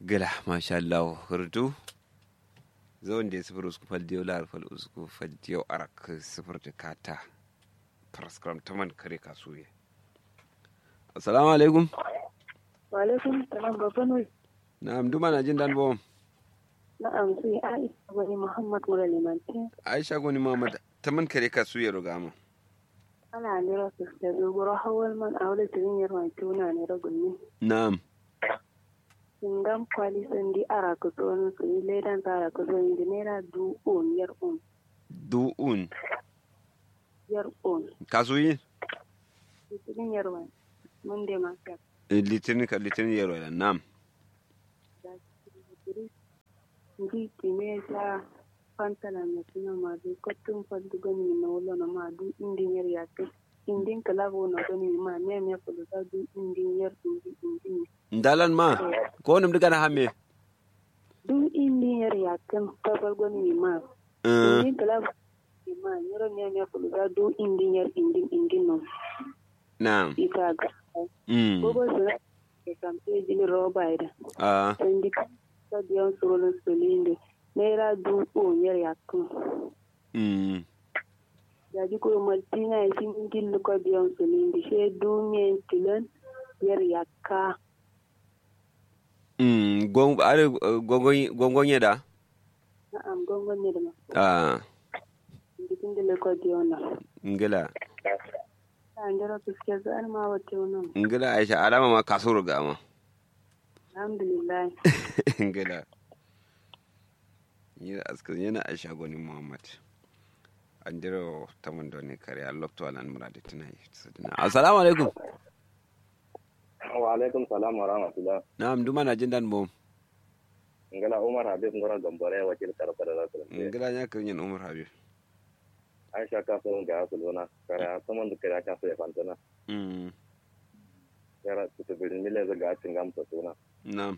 gala masha Allah hurdu zon da sifir usku fal diyo lar fal usku fal diyo arak sifir da kata praskram taman kare kasuye assalamu alaikum wa alaikum salam babban wai na'am duma na jin dan bom na'am sai aisha wani muhammad mura limantin aisha goni muhammad taman kare kasuye rogama ana nira su da zuguro hawal man a wani tirin yarwa tuna ne ragunni na'am Singam kwali sandi ara ku tsohon su yi ledan tsara ku zo inda naira du on yar on du'un yar on kasuye tirin yarwa mun da ma ka litinin ka litinin yaro da na'am da tiri ndi time ta pantala na suna ma du kotun fandu gani na wala na ma du indin yar ya ke indin kalabo na gani ma ne me ko da du indin yar indi indin ndalan ma ko nim diga na hamme du indin yar ya kan kabal gani ma indin kalabo ma nyoro ne me ko da du indin yar indin indin no na'am ita ga mm Bobo suna ke kamfe jini roba ida. ah Sendi ka biyan surulun sulinde. Naira dubu yar yakun. mm Ya ji kuro martina ya sin gillu ka biyan sulinde. She dumiyan tilan yar yakka. mm gon are gongon gongon yeda Na'am gongon ne da ma. ah Jikin gillu ka biyan na. ngila Ta jira fuske su an ma wata wannan. ngila aisha alama ma kaso rogama Alhamdulillah. ngila yi askan yana aisha goni muhammad an jira ta mun doni kare a lokto alan muradi tana yi assalamu alaikum wa alaikum salam wa rahmatullah na'am duma na jin dan bom ngala umar habib ngora gambare wakil karfa da rasul ngila nya kan yin umar habib aisha ka so ga su lona kara saman da kara ka so ya fantana mm kara su ta bilin mile za ga cin gamsa suna na'am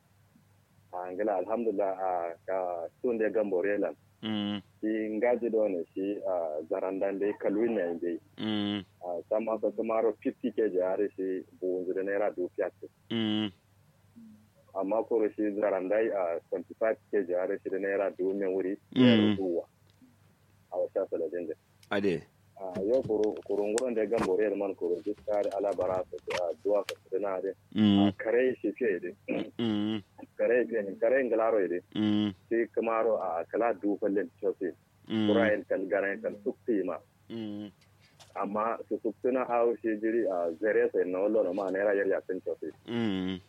a ngala alhamdulillah a ka tun da gambore lan mm shi ngaji do ne shi a zarandan dai kalwin ne dai mm a sama sa kamaro 50 kg are shi buunzu da naira du fiatu mm amma ko shi zarandai a 25 kg are shi da naira du men wuri Mm. ya ruwa a wata saladin da ade a yau kurunguran da gan bore man kuro duk kare alabara su a duwa ka su na de a mm kare shi fiye de mm kare fiye kare ngalaro de mm shi kamaro a kala du fallen chosi mm kurayen kan garan kan sukti ma mm amma su sukti na hawo shi jiri a zare sai na wallo na ma naira yar yakin chosi mm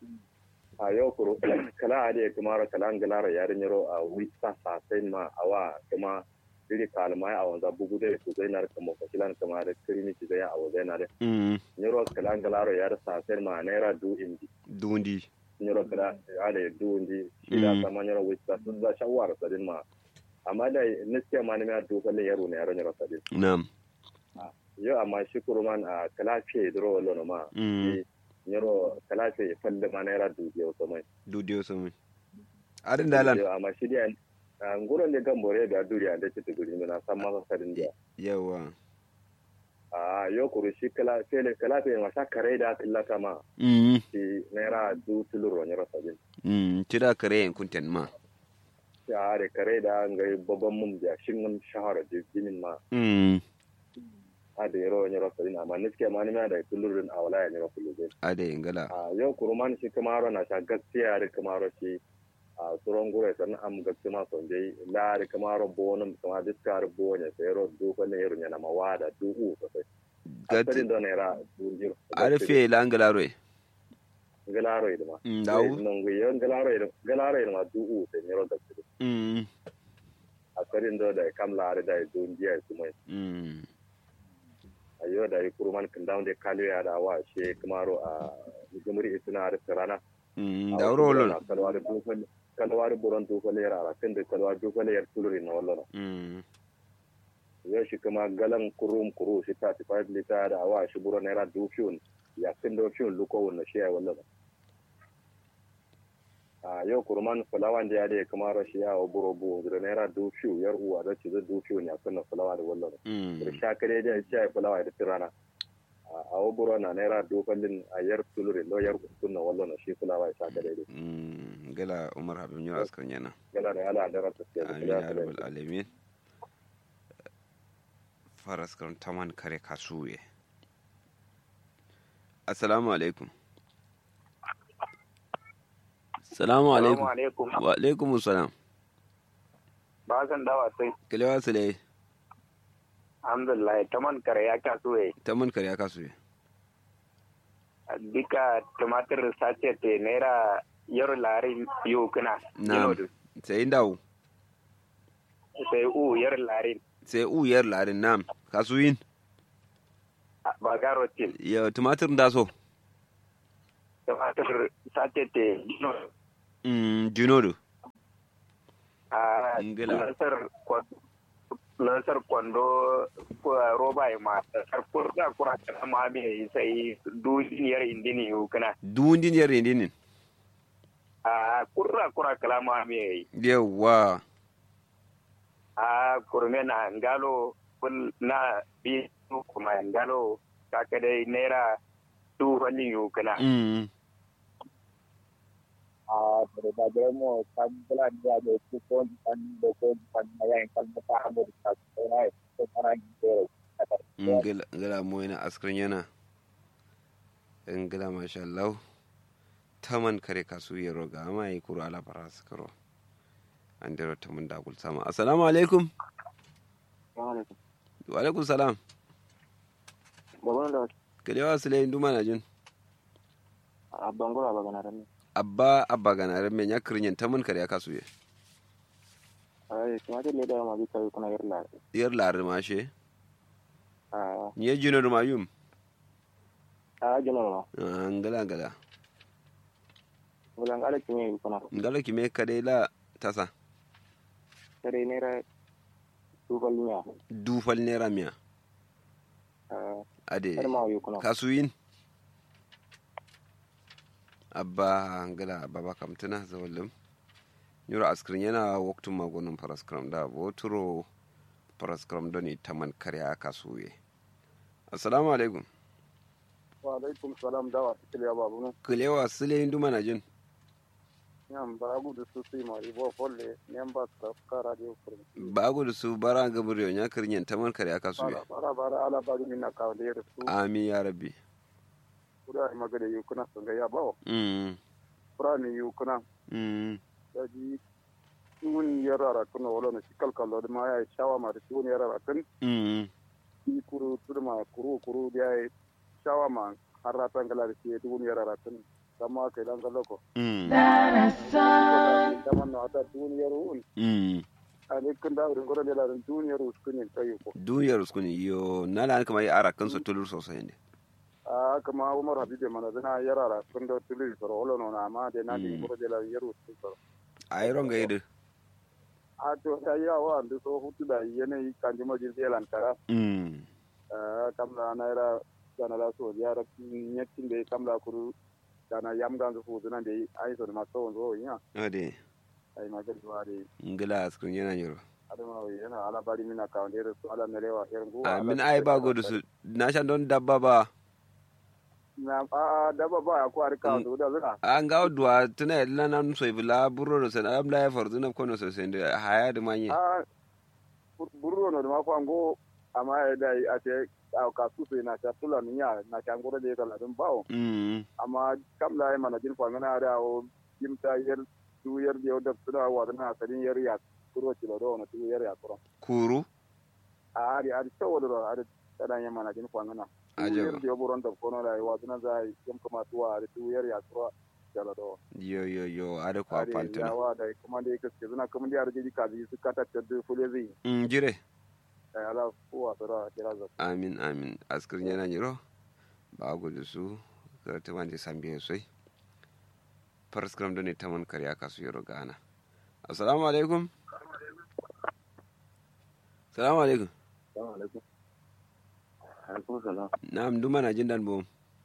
a yau kuro kala ade kamaro kala ngalaro yarin yaro a wita sa sai ma awa kuma jiri kalmai a wanza bugu da su zai na kama fasilan kama da kirimi ci zai a wazai na da mm nyoro kala ngalaro yar sa sai ma naira du indi dundi nyoro kala ale du indi shida Mm. sama nyoro wita sun za shawara sadin ma amma da niske ma ne ma du kalle yaro ne yaro nyoro sadin na'am yo amma shi kuruman a kala fiye dro wallo no ma mm nyoro kala fiye falle ma naira du je so mai dudiyo sumi adin dalan Yo, amma shi dia nguron de gambore da duriya da ci tuguri mina san ma sadin dia yawa a yo kuru shi kala fiye kala fiye ma sha kare da killata ma mm shi naira du tuluro nyoro sadin mm tira kare en kunten ma ya da kare da ngai babban mum da shin shahara jinin ma mm a da yaro wani rafa ina amma niske ma ni ma da kullurin a wala ya rafa lube ade ngala a yau kuruman shi kamaro na sha gaskiya da kamaro shi a tsoron gure san am gaskiya ma son dai la da kamaro bonum kama diskar bonye sai ro du ko ne yaro na mawada du u sosai gati asalin da ne ra du jiro arfe la ngala roe galaro ida ma Mm, dawo. non gu yon galaro ida galaro ida ma du u sai ne ro gaskiya mm asalin da da kam la da du ndiya su mai mm a yau da yi kuruman kan dawo da kaliya da wa shi kamaro a jumuri ituna da rana mm dawro lon kalwar dukkan kalwar buron dukkan yar ara kan da kalwar dukkan yar tuluri na wallo mm yau shi kuma galan kurum kuru shi ta ti five liter da awa shi buron naira dukkan ya kan da fiyon luko wannan shi ya wallo a yau kuruman fulawan da ya da kuma rashi ya wa buro bu da naira dukkan yar uwa da ci da dukkan ya kan fulawa da wallo da mm shakare da ya fulawa da tirana a wa buro na naira dukkan din a yar tuluri lo yar kunna wallo na shi kula wai sa ka daidai Mm, gala umar habib nyura askar yana gala da ala da rasa ke amin ya rabbal alamin faras kan taman kare kasuwe assalamu alaikum assalamu alaikum alaikum wa alaikum salam ba san dawa sai kilewa sule alhamdulillah taman kare ya kaso eh taman kare kasuwe dika tumatir sace te naira yaro lari yau kana na sai dawo sai u yar lari sai uyar larin nam kasuyin ba garo tin ya tumatir da so tumatir sace te mm jinodo a Ngila. lansar kwando lansar kwando ko roba ya ma sar kurda kura ta ma me sai duniyar indini yau kana duwundin yar indinin a kurra kura kala ma me yawa a kurme na ngalo ful na bi kuma ngalo kaka dai naira tu hali yau kana mm a da da mo kan bula da da ku ko kan da ko kan ya kan ta hamu da ta sai ko kana gero ngila ngila mo yana askrin yana ngila masha Allah taman kare kasu ya roga amma yi kuro ala faras karo an dero taman da gul sama assalamu alaikum wa alaikum salam babban da kalewa sule nduma na jin a bangora ba gana ran abba abba ganaren men ya kirin taman kare kasu ya ai kuma da da ma bi kai kuna yarla yar larin mashe a nye jino da mayum a jino no ngila ngila bulan ala kimi kuna ngala ki me kade la tasa tare naira tu balmiya dufal naira miya a ade har ma yi kuna kasuyin abba ngala baba kamtuna zawallum nyura askrin yana waktun magonin paraskram da boturo paraskram doni taman karya kasuye assalamu alaikum wa alaikum salam dawa tikliya babu no kulewa sule nduma na jin nyam baragu da su sai ma ibo folle nyam ba ka ka radio kurmi bagu da su bara gabriyo nya kirin taman karya kasuye bara bara bara ala ba min na ka da su amin ya rabbi kuda magana yi kuna sun ga ya bawo mm fura ne yi kuna mm da ji tun yarara kuna wala na shikal kallo da ma ya yi shawa ma da tun yarara kan mm yi kuru turma kuru kuru da ya yi shawa ma har ratan gala da ke tun yarara kan kama kai dan kallo ko mm da man na ta tun yaro un mm a ne kan da wurin gora da larin tun yaro su kun tayi ko duniyar su ne yo na la kama yi ara kansu tulur sosai ne a kama umar habibe mana zana yarara kun da tuli soro wala no na amma da na da Mm. gora da larin yaro su soro a yi ronga yi a to ya yi wa da so hutu da yanayi kan jima jin zealand kara mm Ah, kamla naira gana la so yara nyetin de kamla kuru gana yam ganzo fu zuna de ai so ma so zo nya ade ai ma gadi wa de ngila askrin yana yoro adama wa yana ala bari mina ka de so ala melewa hergu amin ai ba godu su na shan don dabba ba na a a daba ba ko ar ka so da zuna an ga duwa tuna yadda nan so ibla buro da sana am da ya farzu na kono so sai da haya da manye a burro no ma ko ango amma ya da a te a ka su sai na ta tula ni ya na ta ngoro de kala dum bawo mm amma kamla ai mana jin fa ngana da o kimta yer tu yer de o da tuna wa na sadin yer ya kuro ti do na tu yer ya kuro kuru a ari ari to do ari tada nya mana jin fa ngana tu Ajaba. yer de o buron da kono da wa tuna za yim kuma tuwa ari tu yer ya kuro jala do yo yo yo ada kwa ari pantuna ya wa da kuma da yake zuna kuma da arji ka ji su kata ta du fule zai mm jire ai ala ko wa sara kira za amin amin askrin yana yoro ba godu su ga ta wanda sambiye soi paraskram don taman karya kasu yoro gana assalamu alaikum assalamu alaikum assalamu alaikum alaikum salam na'am duma na jin dan bom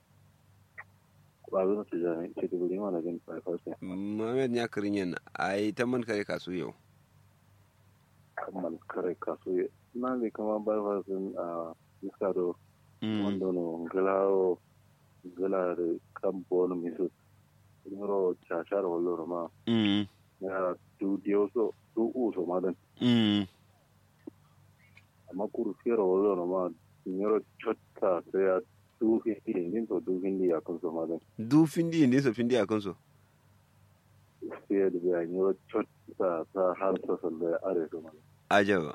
ba zo ta jani ce da guri mana jin fa fa Mohamed ya kirin yin ai ta man kare kasu yau. kammal kare kaso na ne kama ba fa sun a iskaro wanda no galao galare kampo no miso ro chashar wallo ma mm ya du dio so du u so ma dan mm amma kuru fero wallo ma nyoro chotta sai ya du hindi din to du hindi ya kun so ma dan du findi ne so findi akan so sai da ya nyoro chotta ta har so so da are so ma ajaba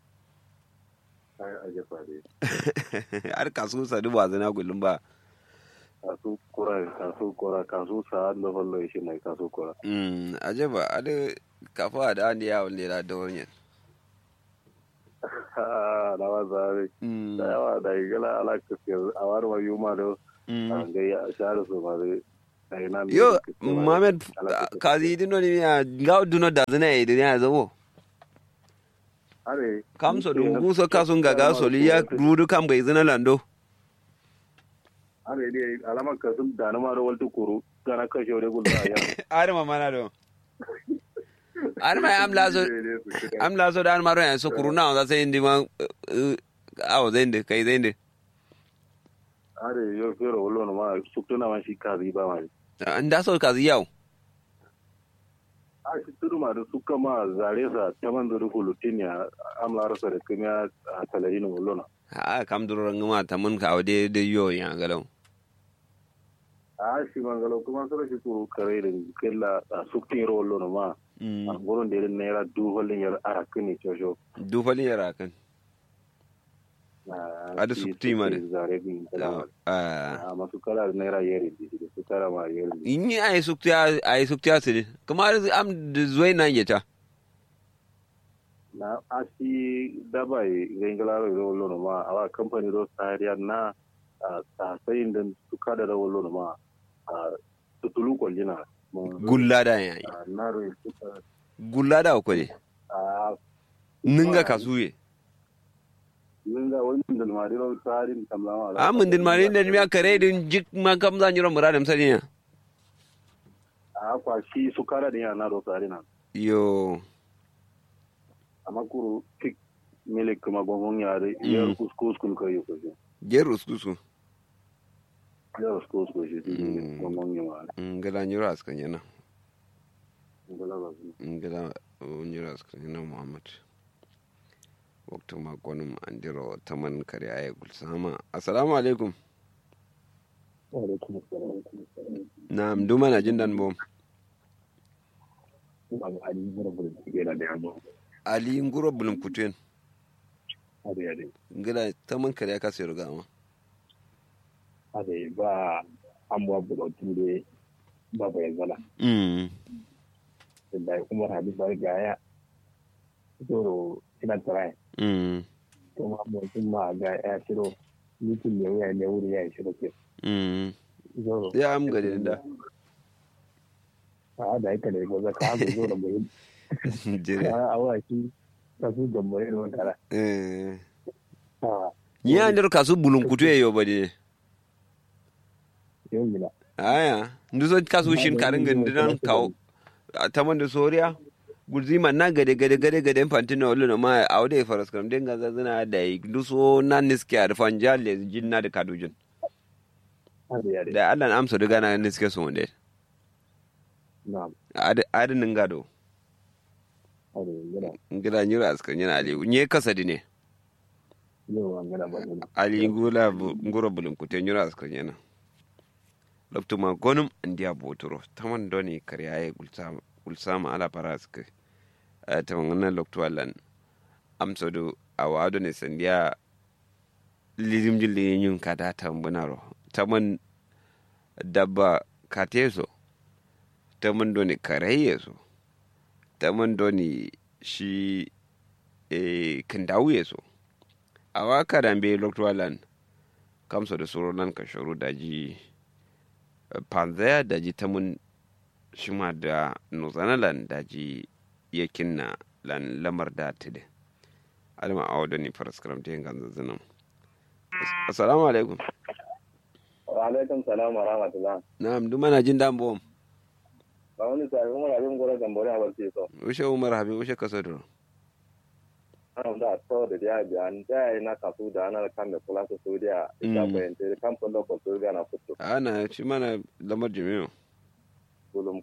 ai aje fa dai har kasu sadu ba zana kullum ba kasu kura kasu kura kasu sa da wallo shi mai kasu kura mm ajaba ade kafa da an ya wanda da dornyen ha na wa zare mm da yawa da igala ala kafir a war ma yuma da mm an ga ya share so ma dai ai nan yo mohamed kazi dino ni ya ga duno da zana e de ya zawo are kam so dum gu so kasun gaga so li ya rudu kam ga izina lando are dai alama ka sun da na ma da waltu kuru kana ka shore gul da ya are ma mana do are ma am lazo am lazo da an maro ya so kuruna on sai indi ma awo zende kai zende are yo fero wallo no ma sukuna ma shi kazi ba ma nda so kazi yau a shi tudu ma da suka ma zare sa ta man da hulutin ya amla rasa da kuma a talayin wallo na ha kam duro ngama tamun ka awde de yo ya galau a shi mangalo kuma sura shi kuru kare da kella a suktin ro wallo no ma a gurin da irin naira du hollin yar arakini chosho du falin yara kan Ada sukti ma de. zare bin ah a masu kala da naira yari da su kala ma yari inni ay suktiya ay suktiya sidi kamar am de zoy na yeta na asi dabai gengala ro lo no ma awa company ro sariya na a sayin da su kada da lo no ma a tutulu ko jina gulla da yayi na ro gulla da ko de a ninga kasuye ninga wani da mari ro sarin tamlawa amun din mari da mi kare din jik ma kam za nyiro muradam sadinya a kwa shi su kada da yana ro sarina yo amma kuru tik milik kuma gongon yare yar kuskus kun kai ko shi gerus kusu yar kuskus ko shi Mm. gongon yare ngala nyiro askan yana ngala ba su ngala nyiro askan yana muhammad waktu ma konum andiro taman kare ay gulsama assalamu alaikum alaikum assalam na'am duma na jin dan bom ba ga ali mura bura yana da yamma ali nguro bulum kuten ade ade ngala taman kare ka sai ruga ma ade ba amwa bura ture ba ba yanzala mm da kuma rabi ba ga ya to ina tare mm to ma mu sun ma ga ya shiro mutum ne ya ne wuri ya shiro ke mm zo ya am gade da a da yake da goza ka ga zo da mu jere a awa shi ka su da mu ne wata eh a ya andiro kasu bulum kutu yo bade yau gida aya nduso kasu shin karin gandinan kawo taman da soriya gulzima na gade gade gade gade fantino oluno ma awde faras kam denga zazina da yi nduso na niske a rufan jalle jinna da kadujin ade ade da allan amsa daga na niske su wande na adinin gado ade gida ngila nyura askan yana ali nye kasadi ne yau an gida ba ne ali ngula bu- nguro bulum kute nyura askan yana loktuma gonum andiya botoro taman doni kariyaye gulsama gulsama ala paraske taman ngana loktu allan amsodo awado ne sandiya lidim jilli nyun kada tambunaro taman dabba kateso taman doni karayeso taman doni shi e kindawuyeso awa kadambe loktu allan kamso da soro nan ka shoro daji panzaya daji tamun shima da nuzanalan daji yakin na lan lamar da tide alma awo da ni faras karam te ngan zanzanam assalamu alaikum wa alaikum salam wa rahmatullah na'am duma na jin dan bom ba wani sai umar abin gora gambore a barci so ushe umar habib ushe kasadro ana da to da ya bi an da na kasu da ana kan da kula su su da ita Mm. bayan da kan fundo ko su ga na fito ana shi mana lamar jami'o gulum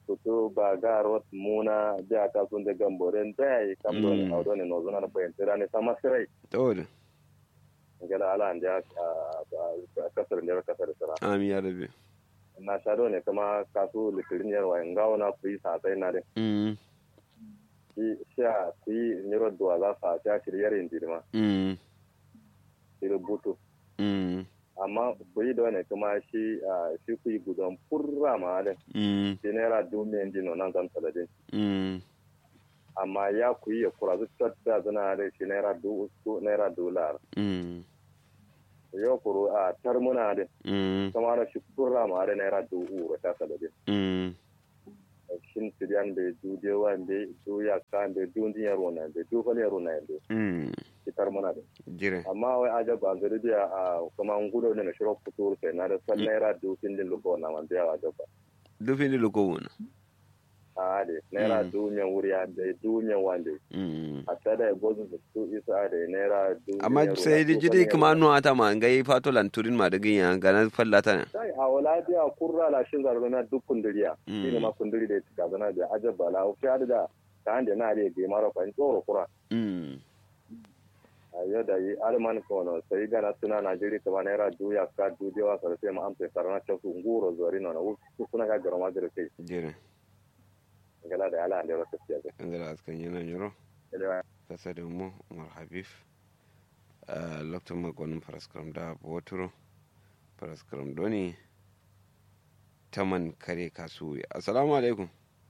fito ba ga rot muna ja ka sun da gamboren da yi kam do ne Mm. audo ne no zuna na bayan tira ne sama sirai to da gala ala an ja a kasar ne kasar sira amin ya rabe na shado ne kuma kasu litirin yarwa in gawo na ku yi satai na de mm shi sha ku yi niro duwa za sa sha shiryar yin dirma mm shi rubutu mm amma ku yi da wani kuma shi ah, shi ku yi gudun furra ma da mm shi naira dumiyan dino nan zan taladin mm amma ya ku yi ya kura zuwa da zana da shi naira du uku naira dolar mm yau kuro a tarmuna da mm kama na shi furra ma da naira du uro ta taladin mm shin siriyan da du dewa da du ya kan da du din yaro na da du fali yaro na da mm shi tarmuna da jire amma wai aja ba zari da a kuma ngudo ne na shiro fituru sai na da san naira du fin din lugo na man da aja ba dufin dilo ko wona a de naira Mm. du men wuri a da du men wande mm a tada ya gozu da su isa da naira du amma sai di jidi kuma no ata ma ngai fato lan turin ma daga yan gana fallata ne sai a wala biya kurra la shin zarbe na duk kunduriya Mm. shi ne ma kunduri da ya zana da aja bala o fiya da ta hande na da ge mara fa tsoro kura mm a yau da yi alman kono sai gana suna najeri kama naira du ya ka du dewa sa sai ma amsa sarana ta su nguro zori no na su suna ga garma da kai jire gala da ala da rasa fiya ga ngala askan yana nyoro Elewa. kasa da mu umar habib a lokacin makonin faraskaram da boturo faraskaram doni taman kare kasuwa assalamu alaikum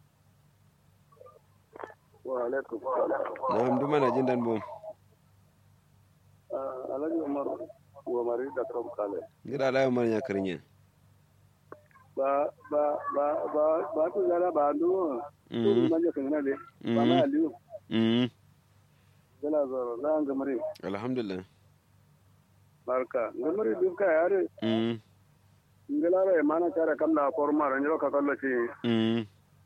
wa alaikum salam na amdu mana jin dan bom Ah, alhaji umar wa mari da kam kale gida layo mar ya karinye ba ba ba ba ba to gara ba ndu to mm manje kan na de ba na aliyu mm gala zoro la ngamari alhamdulillah barka ngamari duka yare mm ngala re mana kara kam na forma ran yo ka kallo ci mm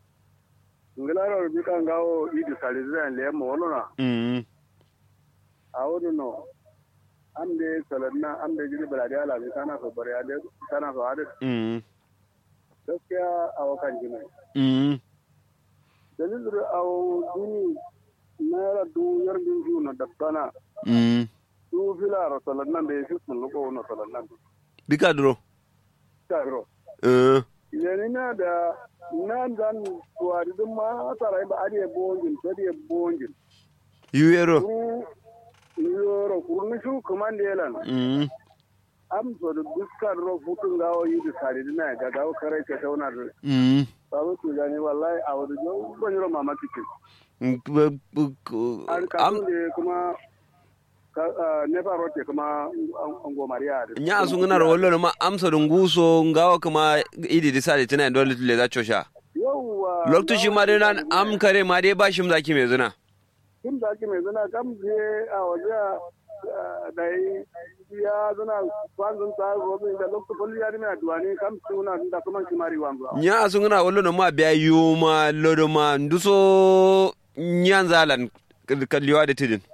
ngala ro bi kan gawo idi sali zan le mo wono na mm awudu no amde salanna amde jiri balade ala bi kana so bare ade kana so ade mm gaskiya awakan jimai mm dalilin awo duni naira du yardin ju na dabbana mm du fila ro salan nan da yafi sun luko na salan nan bika duro ta ro eh yani na da nan dan tuwari dun ma tara ba ariye bongin to die bongin yuero kuru yoro kuru ni shu kumande yelan mm am so da duskar ro futun gawo yi da sari dina ga gawo kare ke tauna da mm babu tu gani wallahi a wadu jo ban yoro mama tike am an kasu ne kuma nefa rote kuma ango maria da nya su ngana ro wallo ma amsa dun guso ngawa kuma idi disali tana dole le za chosha yauwa lokto shi ma dai nan am kare ma dai ba shi zaki mai zuna tun da ake mai zana kam je a waje da yi ya zana kwanzun ta robin da lokto kulli ya dina duwani kam suna da kuma kimari wanzu nya su ngana wallo ma biya yuma lodo ma nduso nyan zalan kalliwa da tidin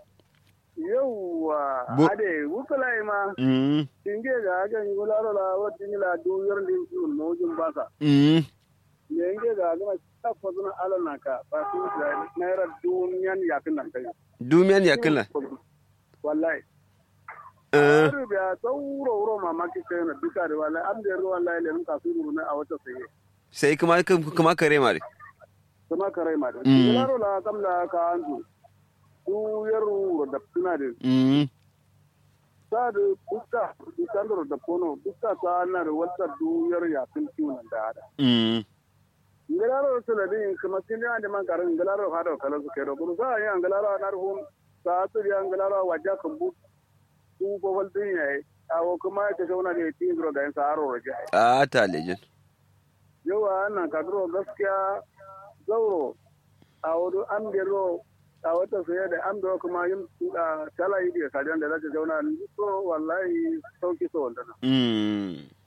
yauwa Bu- ade wukulai ma mm tinge ga ga ngularo la wati ni la du yor ndi su nojum basa mm yenge ga ga ta fazuna alana ka ba su da naira duniyan yakin nan kai dumiyan ya killa wallahi eh Har biya sauro wuro mamaki kai na duka da wallahi am da ruwan wallahi le ka su ruru na a wata sai sai kuma kuma kare ma dai kuma karai ma da Mm. yaro la kam la ka anzu su yaro da suna da mm sa da duka duka da da kono duka ta na da wata du yar ya kun kiwon da hada mm ngalaro suna din kuma sin da man karin ngalaro hada kala su kai da kuma sa ya ngalaro na ruhun sa su ya ngalaro wajja kan bu su ko wal din yayi awo kuma ta zauna da tin gro ga sa aro roje a ta lejin yawa nan kadro gaskiya zauro a wadu an gero a wata saye da an da kuma yin tala yi da sajan da zaka zauna so wallahi sauki so wanda mm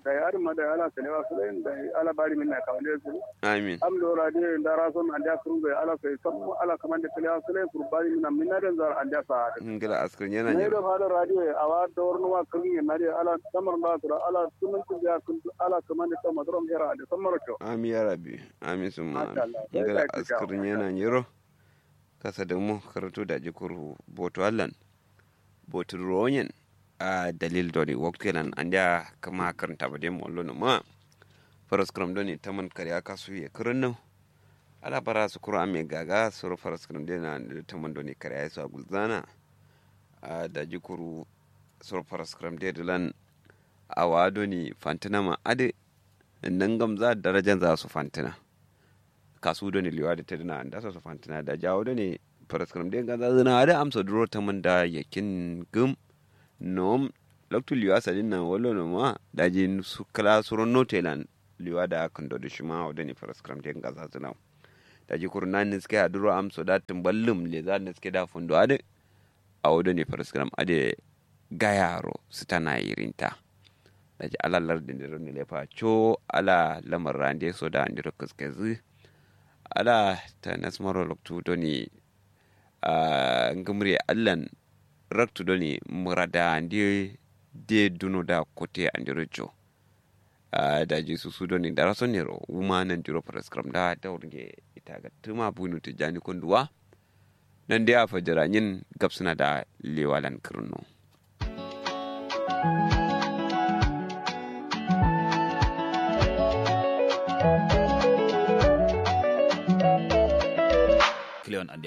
da ya arma da ala kalewa su da ala bari min na kawale su amin am do radio da rason an da kurun ga ala sai sam ala kaman da kalewa su kurbani min min na da zar an da sa ngila askar yana ne ne da fada radio a wa da warnu wa kun ne na da ala samar da su ala sunan su ya kun ala kaman da sama drum hera da samar to amin ya rabbi amin summa Masha Allah. Sai ngila ka ci askar gaba. yana nyiro kasa da mu karatu da jikuru boto allan boto ronyen a dalil doni waktilan anda kama karanta ba dem wallo no ma faras kram doni taman kariya kasu ye kurunno ala bara su kura ame gaga suru faras kram dena taman doni kariya su agulzana a da jikuru suru faras kram de dilan awa doni fantina ma ade nan gamza darajan za su fantina kasu doni liwa da tadina anda su fantina da jawo doni faras kram de gaza zina ade amsa duro taman da yakin gum nom loktu liwa sadin nan wallo no ma daji su kala suro notelan liwa da kan do shima o dani faras kram den gaza zina daji kurna ni ske aduro am so da tumballum le za ni ske da fundo ade a o dani faras kram ade gayaro sitana irinta daji ala lardin da roni lefa cho ala lamar rande so da andiro kaskezi ala ta nasmaro loktu doni a ngumri allan raktu doni murada ndi de duno da kote andiro jo uh, da ji su su doni da rason nero wuma nan jiro prescribe da da wurge ita ga tuma bunu tijani kunduwa nan dai a fajira yin gabsuna da lewalan kirno